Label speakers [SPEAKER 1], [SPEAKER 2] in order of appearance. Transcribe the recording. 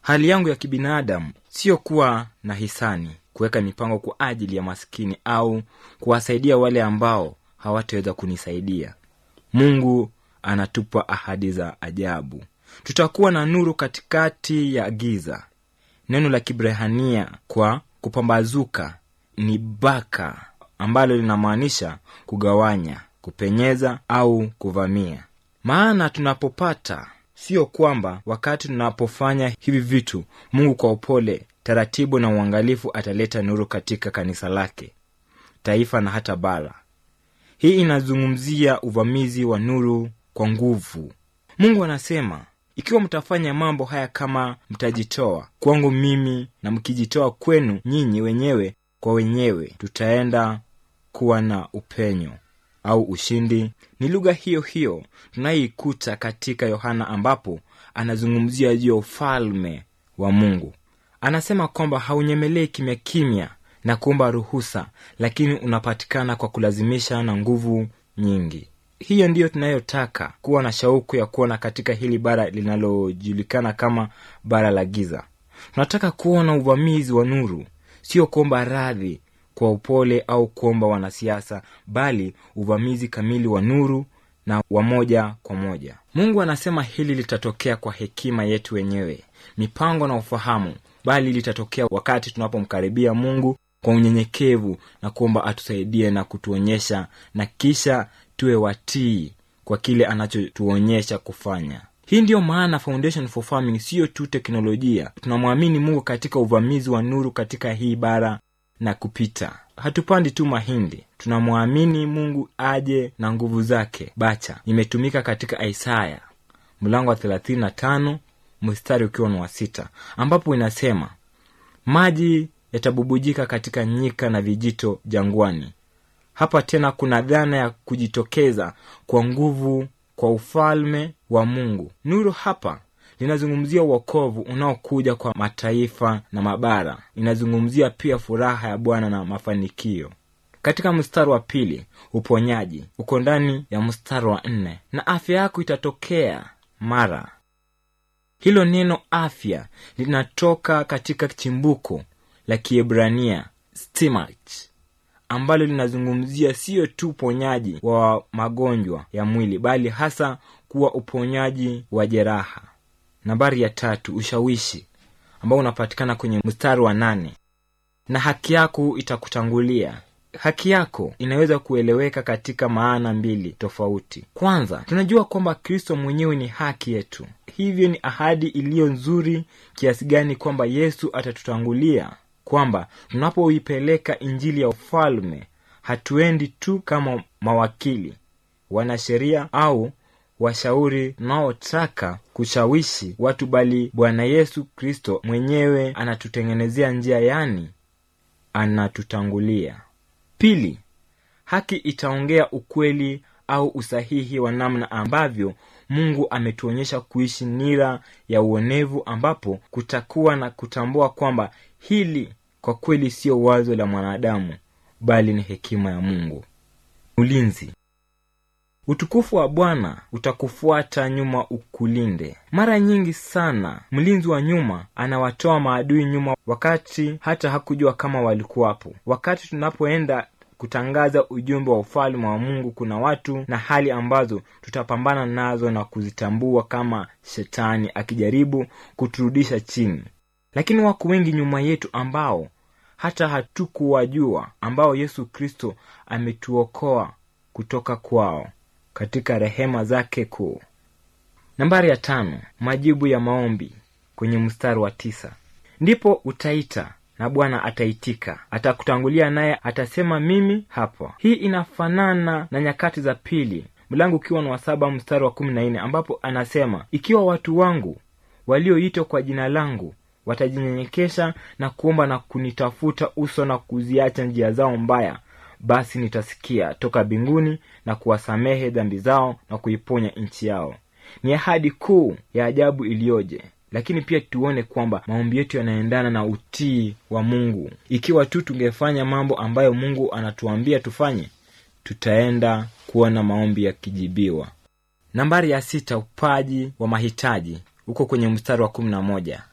[SPEAKER 1] hali yangu ya kibinadamu siyo kuwa na hisani kuweka mipango kwa ajili ya maskini au kuwasaidia wale ambao hawataweza kunisaidia mungu anatupa ahadi za ajabu tutakuwa na nuru katikati ya giza neno la kibrehania kwa kupambazuka ni baka ambalo linamaanisha kugawanya kupenyeza au kuvamia maana tunapopata sio kwamba wakati tunapofanya hivi vitu mungu kwa upole taratibu na uangalifu ataleta nuru katika kanisa lake taifa na hata bara hii inazungumzia uvamizi wa nuru kwa nguvu mungu anasema ikiwa mtafanya mambo haya kama mtajitoa kwangu mimi na mkijitoa kwenu nyinyi wenyewe kwa wenyewe tutaenda kuwa na upenyo au ushindi ni lugha hiyo hiyo tunayoikuta katika yohana ambapo anazungumzia juu ya ufalme wa mungu anasema kwamba haunyemelei kimya kimya na kuomba ruhusa lakini unapatikana kwa kulazimisha na nguvu nyingi hiyo ndiyo tunayotaka kuwa na shauku ya kuona katika hili bara linalojulikana kama bara la giza tunataka kuona uvamizi wa nuru sio kuomba radhi kwa upole au kuomba wanasiasa bali uvamizi kamili wa nuru na wa moja kwa moja mungu anasema hili litatokea kwa hekima yetu wenyewe mipango na ufahamu bali litatokea wakati tunapomkaribia mungu kwa unyenyekevu na kuomba atusaidie na kutuonyesha na kisha tuwe watii kwa kile anachotuonyesha kufanya hii ndiyo maana foundation for farming siyo tu teknolojia tunamwamini mungu katika uvamizi wa nuru katika hii bara na kupita hatupandi tu mahindi tunamwamini mungu aje na nguvu zake bacha imetumika katika isaya mlango wa 35 mstari ukiwa ni wa sita ambapo inasema maji yatabubujika katika nyika na vijito jangwani hapa tena kuna dhana ya kujitokeza kwa nguvu kwa ufalme wa mungu nuru hapa linazungumzia uokovu unaokuja kwa mataifa na mabara inazungumzia pia furaha ya bwana na mafanikio katika mstari wa pili uponyaji uko ndani ya mstari wa nne na afya yako itatokea mara hilo neno afya linatoka katika chimbuko la kiebrania stimach ambalo linazungumzia siyo tu uponyaji wa magonjwa ya mwili bali hasa kuwa uponyaji wa jeraha nambari ya tatu ushawishi ambao unapatikana kwenye mstari wa nane na haki yako itakutangulia haki yako inaweza kueleweka katika maana mbili tofauti kwanza tunajua kwamba kristo mwenyewe ni haki yetu hivyo ni ahadi iliyo nzuri kiasi gani kwamba yesu atatutangulia kwamba tunapoipeleka injili ya ufalme hatuendi tu kama mawakili wanasheria au washauri tunaotaka kushawishi watu bali bwana yesu kristo mwenyewe anatutengenezea njia yani anatutangulia pili haki itaongea ukweli au usahihi wa namna ambavyo mungu ametuonyesha kuishi nira ya uonevu ambapo kutakuwa na kutambua kwamba hili kwa kweli siyo wazo la mwanadamu bali ni hekima ya mungu ulinzi utukufu wa bwana utakufuata nyuma ukulinde mara nyingi sana mlinzi wa nyuma anawatoa maadui nyuma wakati hata hakujua kama walikuwapo wakati tunapoenda kutangaza ujumbe wa ufalme wa mungu kuna watu na hali ambazo tutapambana nazo na kuzitambua kama shetani akijaribu kuturudisha chini lakini wako wengi nyuma yetu ambao hata hatukuwajua ambao yesu kristo ametuokoa kutoka kwao katika rehema zake kuu nambari ya tano majibu ya maombi kwenye mstari wa tisa ndipo utaita na bwana ataitika atakutangulia naye atasema mimi hapa hii inafanana na nyakati za pili mlango ukiwa ni wa saba mstari wa kumi na nne ambapo anasema ikiwa watu wangu walioitwa kwa jina langu watajinyenyekesha na kuomba na kunitafuta uso na kuziacha njia zao mbaya basi nitasikia toka mbinguni na kuwasamehe dhambi zao na kuiponya nchi yao ni ahadi kuu ya ajabu iliyoje lakini pia tuone kwamba maombi yetu yanaendana na utii wa mungu ikiwa tu tungefanya mambo ambayo mungu anatuambia tufanye tutaenda kuona maombi yakijibiwa nambari ya sita upaji wa mahitaji uko kwenye mstari wa kumi na moja